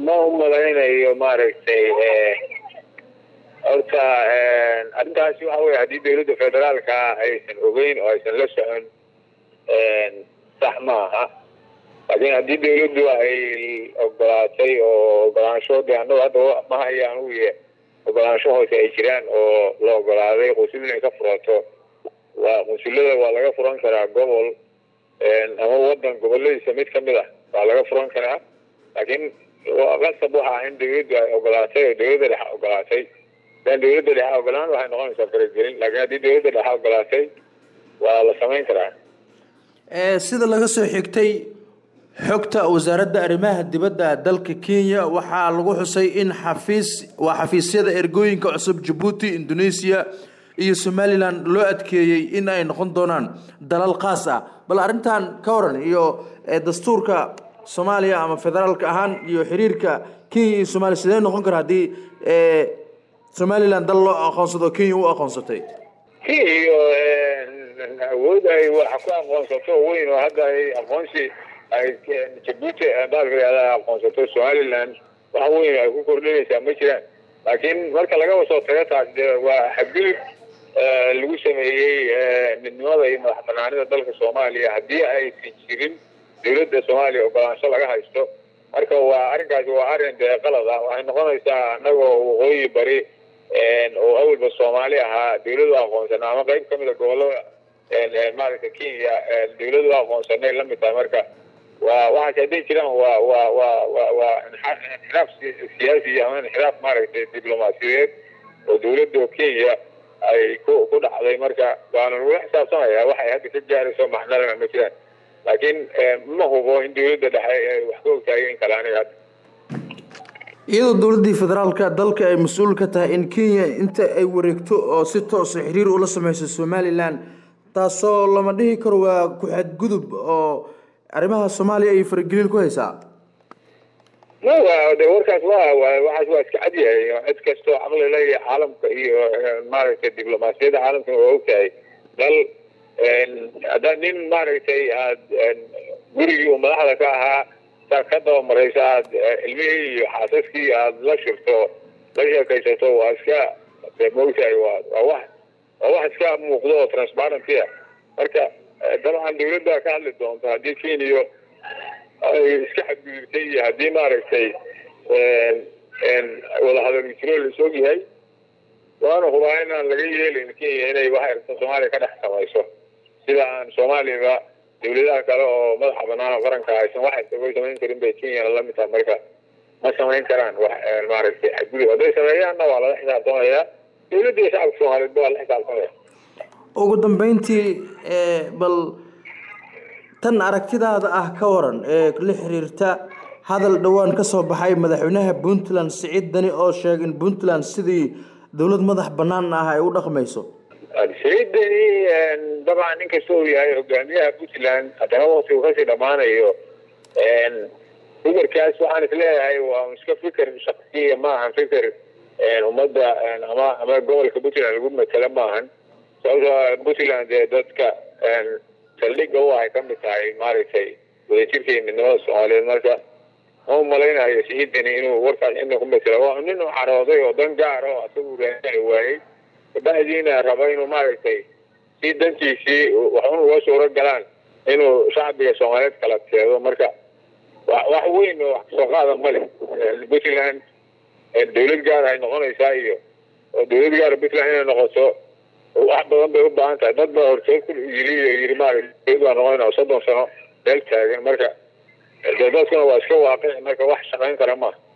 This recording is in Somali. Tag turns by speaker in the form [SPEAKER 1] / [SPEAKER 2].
[SPEAKER 1] ma umalaynayo maaragtay horta arrintaasi waxa weye haddii dawladda federaalka aysan ogeyn oo aysan la socon sax maaha laakiin haddii dawladdu ay ogolaatay oo ogolaansho de annagu hadda ma hayaan uye ogolaansho hoose ay jiraan oo la ogolaaday qusul inay ka furato waa qunsulada waa laga furan karaa gobol ama wadan goboladiisa mid kamid ah waa laga furan karaa laakiin qasab waxa ah in dawladdu ay ogolaatay oo dawladda dhexe ogolaatay hadaan dawladda dhexe ogolaan waxay noqonaysaa faragelin laakiin haddii dawladda dhexe ogolaatay waa la samayn karaa
[SPEAKER 2] sida laga soo xigtay xogta wasaaradda arrimaha dibadda dalka kenya waxaa lagu xusay in xafiis waa xafiisyada ergooyinka cusub jabuuti indonesia iyo somalilan loo adkeeyey in ay noqon doonaan dalal khaas ah bal arrintan ka waran iyo dastuurka soomaaliya ama federaalka ahaan iyo xiriirka kenya iyo somaaliya sidee noqon kara haddii somalilan dal loo aqoonsado kenya u aqoonsatay
[SPEAKER 1] kenya awood ay wax ku aqoonsato weyn oo hadda ay aqoonsi ay jabuuti baalka aqoonsato somaliland wax weyn ay ku kordhinaysaa ma jiraan laakiin marka laga soo tago taas de waa xadgudub lagu sameeyey midnimada iyo madax banaanida dalka soomaaliya haddii aysan jirin dawladda soomaaliya ogolaansho laga haysto marka waa arrinkaasi waa arrin dee qalad ah waxay noqonaysaa anagoo waqooyi bari oo awalba soomaali ahaa dawladu aqoonsana ama qayb kamid a gobolada maaragta kenya dawladu aqoonsanay lamid tahay marka waa waxaas hadday jiraan waa waa waa wa waa inxiraaf siyaasi ama inxiraaf maaragtay diblomaasiyadeed oo dawladda kenya ay ku ku dhacday marka waana lagula xisaabtamaya waxay hadda ka gaarayso maxnalana ma jiraan laakiin ma hubo in dawladda dhexe ay wax ka ogtahay in kale aniga hadda
[SPEAKER 2] iyadoo dowladdii federaalka dalka ay mas-uul ka tahay in kenya inta ay wareegto oo si toosa xiriir ula sameyso somalilan taasoo lama dhihi karo waa ku-xadgudub oo arrimaha soomaaliya ay faragelin ku haysaa
[SPEAKER 1] ma wa de warkaas wa waxaas waa iska cadyahay cid kastoo caqli le iyo caalamka iyo maaragtay diblomaasiyadda caalamkana waa ogtahay dal haddaad nin maaragtay aad gurigii uu madaxda ka ahaa saad ka dabamarayso aad ilmihii iyo xaasaskii aad la shirto la sheekaysato waa iska de maogtahay waa waa wax waa wax iska muuqdo oo transparency ah marka dabcan dawladda ka hadli doonto haddii kenya ay iska xadgudubtay iyo haddii maaragtay wadahadal jiro lais og yahay waana hubaa inaan laga yeelin kenya inay wax aragto soomaaliya ka dhex samayso sida aan soomaaliyaba dawladaha kale oo madaxa banaan oo qaranka aysan wax isaga samayn karin bay kenyana lamid tahay marka ma samayn karaan wax maaragtay xadgudub hadday sameeyaanna waa lala xisaabtamayaa dawladda iyo shacabka soomaaliyeedba waa la xisaabtamaya
[SPEAKER 2] ugu dambeyntii bal tan aragtidaada ah ka waran ee la xiriirta hadal dhowaan ka soo baxay madaxweynaha puntland siciid dani oo sheegay in puntland sidii dowlad madax banaan ah ay u dhaqmayso
[SPEAKER 1] siciid dani dabcan nin kasta uu yahay hogaamiyaha puntland haddana wakti uu kasii dhammaanayo fikirkaas waxaan isleeyahay waa iska fikir shaksiya maahan fikir ummadda ama ama gobolka puntland lagu matelo maahan sababtoo puntland dee dadka saldhiga u ahay kamid tahay maaragtay wadajirka iyo midnimada soomaaliyeed marka ma umalaynayo siciidani inuu warkaas cidna ku matelo waa nin uu carooday oo dan gaar oo asagu raani waayey kabacdiina raba inuu maaragtay si dantiisii waxun uga suuro galaan inuu shacbiga soomaaliyeed kala teedo marka wax weyn oo wax kasoo qaada male puntland dawlad gaar ay noqonaysaa iyo oo dawlad gaara puntland inay noqoto wax badan bay u baahan tahay dad baa hortood ku yiri yiri maaragtay baa noqonayna soddon sano meel taagan marka dee dadkuna waa iska waaqici marka wax shaqayn kara maaha